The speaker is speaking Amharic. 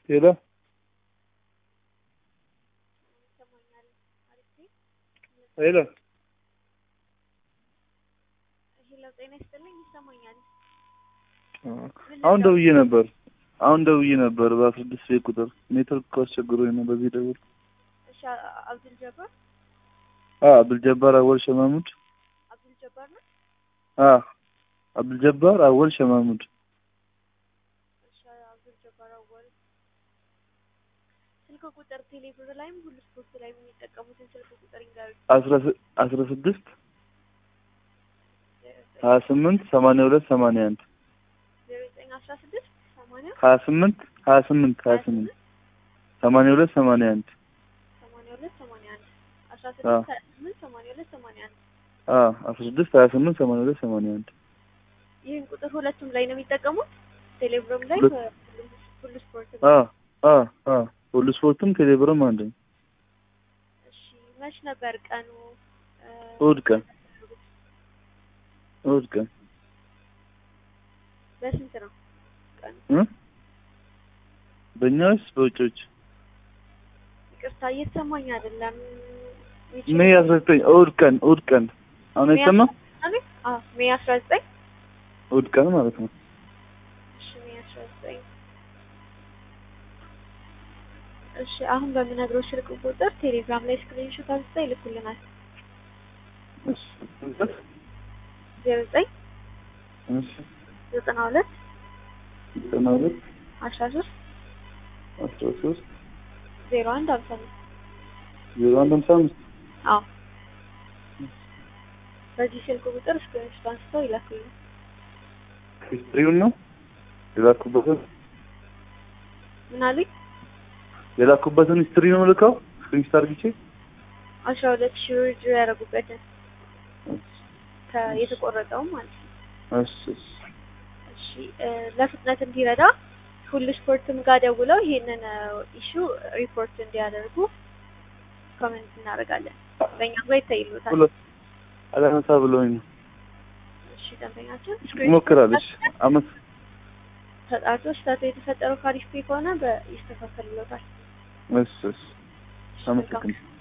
ሄሎ ሄሎ ሄሎ ጤና ይስጥልኝ ይሰማኛል። አሁን ደውዬ ነበር አሁን ደውዬ ነበር በአስራ ስድስት ቤት ቁጥር ኔትወርክ እኮ አስቸግሮኝ ነው በዚህ ደውል እሺ አብዱል ጀባር አ አብዱልጀባር አወል ሸማሙድ አብዱል ጀባር ነው። አ አብዱልጀባር አወል ሸማሙድ እሺ አብዱል ጀባር አወል ስልክ ቁጥር ቴሌብር ላይም ሁሉ ስፖርት ላይ የሚጠቀሙትን ስልክ ቁጥር ይንገሩኝ። አስራ ስ- አስራ ስድስት ሀያ ስምንት ሰማንያ ሁለት ሰማንያ አንድ ዜሮ ዘጠኝ አስራ ስድስት ሰማንያ ሀያ ስምንት ሀያ ስምንት ሀያ ስምንት ሰማንያ ሁለት ሰማንያ አንድ ሰማንያ ሁለት ሰማንያ አንድ አስራ አዎ። ስድስት ሀያ ስምንት ሰማንያ ሁለት ሰማንያ አንድ አ አስራ ስድስት ሀያ ስምንት ሰማንያ ሁለት ሰማንያ አንድ ይህን ቁጥር ሁለቱም ላይ ነው የሚጠቀሙት። ቴሌብርም ላይ ሁለት- ሁሉ- ሁሉ ስፖርት አ አ አ ሁሉ ስፖርትም ቴሌብርም አንድ ነው። እሺ መች ነበር ቀኑ? እ፣ እሑድ ቀን እሑድ ቀን በስንት ነው ቀኑ? እ በእኛ ወይስ በውጮች? ይቅርታ እየተሰማኝ አይደለም። ሜይ አስራ ዘጠኝ እሑድ ቀን እሑድ ቀን አሁን አይሰማም? አዎ ሜይ አስራ ዘጠኝ እሑድ ቀን ማለት ነው። እሺ ሜይ አስራ ዘጠኝ እሺ አሁን በምነግረው ስልክ ቁጥር ቴሌግራም ላይ ስክሪንሾት አንስተው ይልኩልናል። እሺ ዜሮ ዘጠኝ እሺ ዘጠና ሁለት ዘጠና ሁለት አስራ ሶስት አስራ ሶስት ዜሮ አንድ ሀምሳ አምስት ዜሮ አንድ ሃምሳ አምስት አዎ በዚህ ስልክ ቁጥር ስክሪንሾት አንስተው ይላኩልናል። ሂስትሪውን ነው የላኩበትን ምን አሉኝ? የላኩበትን ሂስትሪ ነው ልከው ስክሪንሾት አድርግቼ አስራ ሁለት ሺህ ብር ድሮ ያደረጉበትን ከ- የተቆረጠውም ማለት ነው። እሺ እሺ እሺ እ፣ ለፍጥነት እንዲረዳ ሁሉ ስፖርትም ጋር ደውለው ይሄንን ኢሹ ሪፖርት እንዲያደርጉ ኮሜንት እናደርጋለን። በእኛ ጋር ይታይሉታል። ሁለት አላነሳ ብሎኝ ነው እሺ ደንበኛችን ሞክራለች አመት ተጣርቶ ስህተቱ የተፈጠረው ካሪፍ ፔ ከሆነ በይስተካከልሎታል። እሺ እሺ አመሰግናለሁ